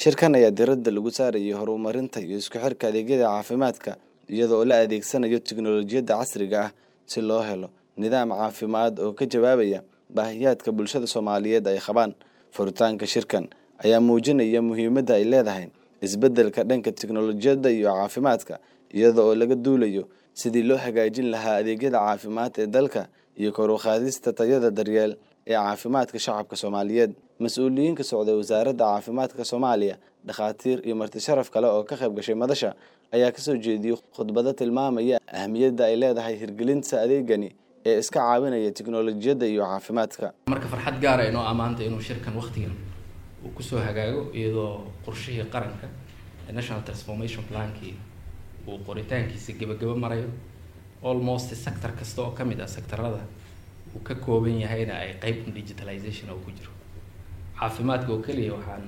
shirkan ayaa diradda lagu saarayay horumarinta iyo isku xirka adeegyada caafimaadka iyada oo la adeegsanayo tiknolojiyadda casriga ah si loo helo nidaam caafimaad oo ka jawaabaya baahiyaadka bulshada soomaaliyeed ay qabaan furitaanka shirkan ayaa muujinaya muhiimadda ay leedahay isbeddelka dhanka tiknolojiyadda iyo caafimaadka iyada oo laga duulayo sidii loo hagaajin lahaa adeegyada caafimaad ee dalka iyo kor u qaadista tayada daryeel ee caafimaadka shacabka soomaaliyeed mas-uuliyiin ka socday wasaaradda caafimaadka soomaaliya dhakhaatiir iyo marti sharaf kale oo ka qayb gashay madasha ayaa kasoo jeediyey khudbado tilmaamaya ahmiyadda ay leedahay hirgelinta adeegani ee iska caawinaya tiknolojiyadda iyo caafimaadka marka farxad gaara inoo ammaanta inuu shirkan waktigan uu kusoo hagaago iyadoo qorshihii qaranka ee national transformation plankii uu qoritaankiisa gebagabo marayo almost sector kasta oo kamid ah sectorada uu ka kooban yahayna ay qeyb digitalization oo ku jiro caafimaadka oo keliya waxaan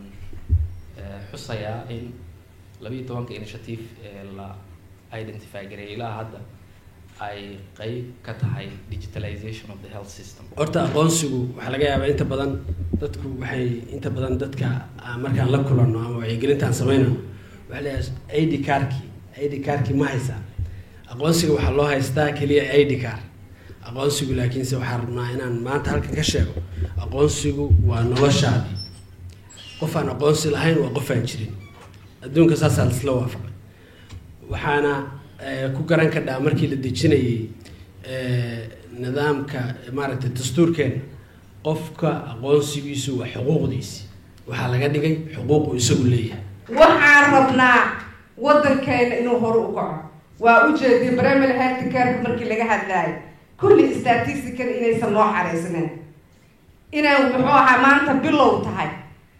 xusayaa in labiiyo tobanka initiative ee la identify gareeyay ilaa hadda ay qeyb ka tahay digitalization of the health system horta aqoonsigu waxaa laga yaabaa inta badan dadku waxay inta badan dadka markaan la kulanno ama wacyigelintaan sameynayno waxaa leeyahay id carki id carki ma haysaa aqoonsiga waxaa loo haystaa keliya id car aqoonsigu laakiinse waxaan rabnaa inaan maanta halkan ka sheego aqoonsigu waa noloshaadi qof aan aqoonsi lahayn waa qof aan jirin adduunka saasaa laisla waafaqay waxaana ku garan kadhaa markii la dejinayay nidaamka maaragtay dastuurkeena qofka aqoonsigiisu waa xuquuqdiisi waxaa laga dhigay xuquuq uu isagu leeyahay waxaan rabnaa waddankeena inuu hore u kaco waa ujeediyay primary health careka markii laga hadlaayo kulli statisticada inaysan loo xaraysnayn inay muxuu ahaa maanta bilow tahay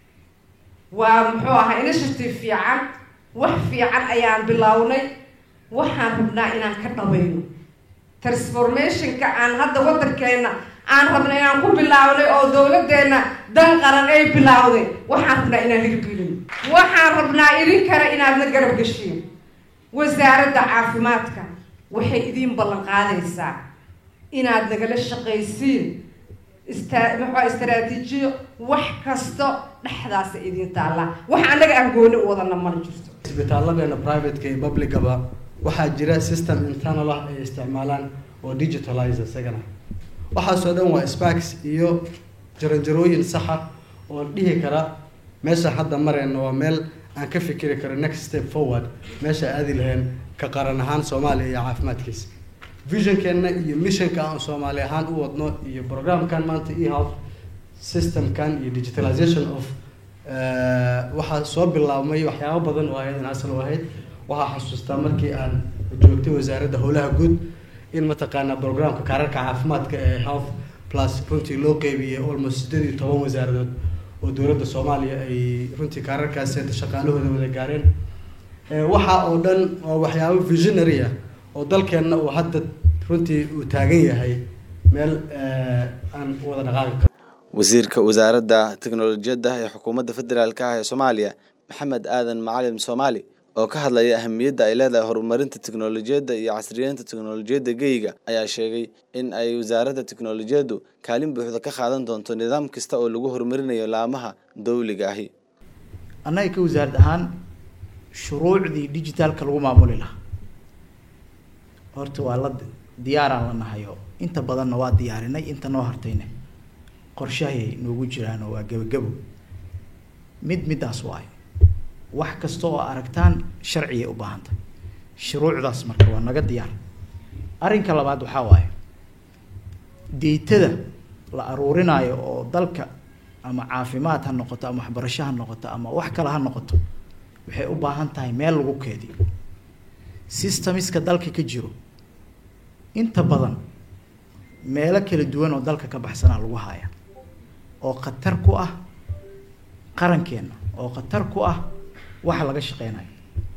waa muxuu ahaa initiative fiican wax fiican ayaan bilownay waxaan rabnaa inaan ka dhabayno transformationka aan hadda waddankeena aan rabna inaan ku bilaabnay oo dawladdeena dan qaran ay bilaawday waxaan rabnaa inaan hirgelino waxaan rabnaa idinkana inaadna garab gashiin wasaaradda caafimaadka waxay idiin ballan qaadaysaa inaad nagala shaqaysiin ista maxaa istaraatiijiyo wax kasto dhexdaasa idiin taallaa wax annaga aan gooni u wadana mana jirto isbitaalladeena privateka iyo publicaba waxaa jira system internal ah ay isticmaalaan oo digitalize isagana waxaasoo dhan waa sparks iyo jaranjarooyin saxa oo dhihi kara meesha hadda mareyna waa meel aan ka fikiri karo next step forward meesha aadi lahayn ka qaran ahaan soomaaliya iyo caafimaadkiisa visionkeenna iyo missionka aan soomaali ahaan u wadno iyo programkan maanta e health systemkan iyo digitalization of waxaa soo bilaabmay waxyaabo badan oo ayadan asal u ahayd waxaa xasuustaa markii aan joogtay wasaaradda howlaha guud in mataqaanaa programka kaararka caafimaadka ee health plus runtii loo qeybiyey almost sideed iyo toban wasaaradood oo dowladda soomaaliya ay runtii kaararkaas shaqaalahooda wada gaareen waxa oo dhan oo waxyaabo visionary ah oo dalkeenna uu hadda runtii uu taagan yahay meel aan wada dhaqaaqi karo wasiirka wasaaradda tiknolojiyadda ee xukuumadda federaalk ah ee soomaaliya maxamed aadan macalin soomaali oo ka hadlaya ahamiyadda ay leedahay horumarinta tiknolojiyadda iyo casriyeynta tiknolojiyadda geyga ayaa sheegay in ay wasaaradda tiknolojiyaddu kaalin buuxda ka qaadan doonto nidaam kasta oo lagu horumarinayo laamaha dawliga ahi annaga ka wasaarad ahaan shuruucdii digitaalka lagu maamuli lahaa horta waa la diyaaraan la nahayo inta badanna waa diyaarinay inta noo hartayna qorshahay noogu jiraan oo waa gebagabo mid middaas waayo wax kasta oo aragtaan sharcigay u baahantay shuruucdaas marka waa naga diyaar arrinka labaad waxaa waaye deytada la aruurinaayo oo dalka ama caafimaad ha noqoto ama waxbarasho ha noqoto ama wax kale ha noqoto waxay u baahan tahay meel lagu keediyo systemiska dalka ka jiro inta badan meelo kala duwan oo dalka ka baxsanaa lagu haaya oo khatar ku ah qarankeenna oo khatar ku ah waxa laga shaqeynayo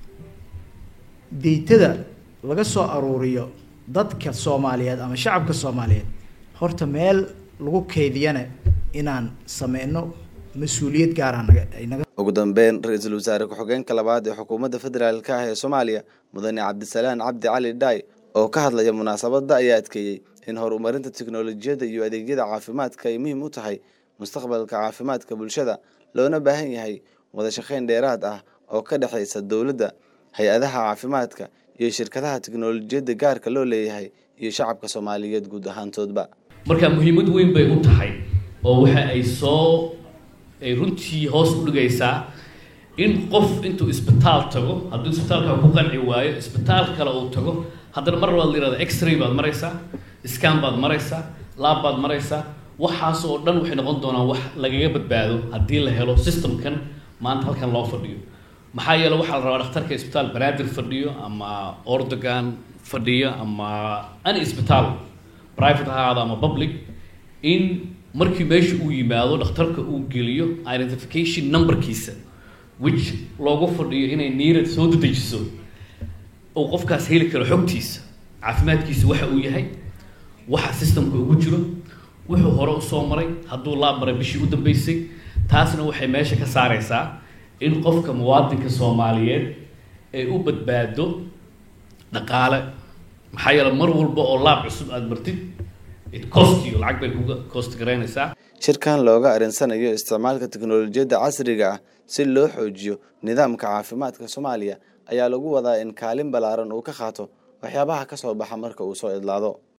deytada laga soo aruuriyo dadka soomaaliyeed ama shacabka soomaaliyeed horta meel lagu keydiyana inaan sameyno mas-uuliyad gaara naga ay naga ugu dambeyn ra-iisul wasaare ku-xigeenka labaad ee xukuumadda federaalk ah ee soomaaliya mudane cabdisalaan cabdi cali dhaay oo ka hadlaya munaasabadda ayaa adkeeyey in horumarinta tiknolojiyadda iyo adeegyada caafimaadka ay muhiim u tahay mustaqbalka caafimaadka bulshada loona baahan yahay wada shaqayn dheeraad ah oo ka dhexaysa dowladda hay-adaha caafimaadka iyo shirkadaha tiknolojiyadda gaarka loo leeyahay iyo shacabka soomaaliyeed guud ahaantoodba marka muhiimad weyn bay u tahay oo waxa ay soo ay runtii hoos u dhigaysaa in qof intuu isbitaal tago hadduu isbitaalka ku qanci waayo isbitaal kale uu tago haddana mar labaad la yihahdo x-ray baad maraysaa scan baad maraysaa laab baad maraysaa waxaas oo dhan waxay noqon doonaan wax lagaga badbaado haddii la helo systemkan maanta halkan loo fadhiyo maxaa yeele waxaa la rabaa dhakhtarka isbitaal banaadir fadhiyo ama ordogan fadhiyo ama any isbitaal private ha ahaado ama public in markii meesha uu yimaado dhakhtarka uu geliyo identification numberkiisa which loogu fadhiyo inay niirad soo dedejiso uu qofkaas heli karo xogtiisa caafimaadkiisa waxa uu yahay waxa systemka ugu jiro wuxuu hore usoo maray hadduu laab maray bishii u dambeysay taasna waxay meesha ka saareysaa in qofka muwaadinka soomaaliyeed ay u badbaado dhaqaale maxaa yeele mar walba oo laab cusub aada martid it cost you lacag bay kuga cost garaynaysaa shirkan looga arinsanayo isticmaalka tiknolojiyadda casriga ah si loo xoojiyo nidaamka caafimaadka soomaaliya ayaa lagu wadaa in kaalin ballaaran uu ka qaato waxyaabaha ka soo baxa marka uu soo idlaado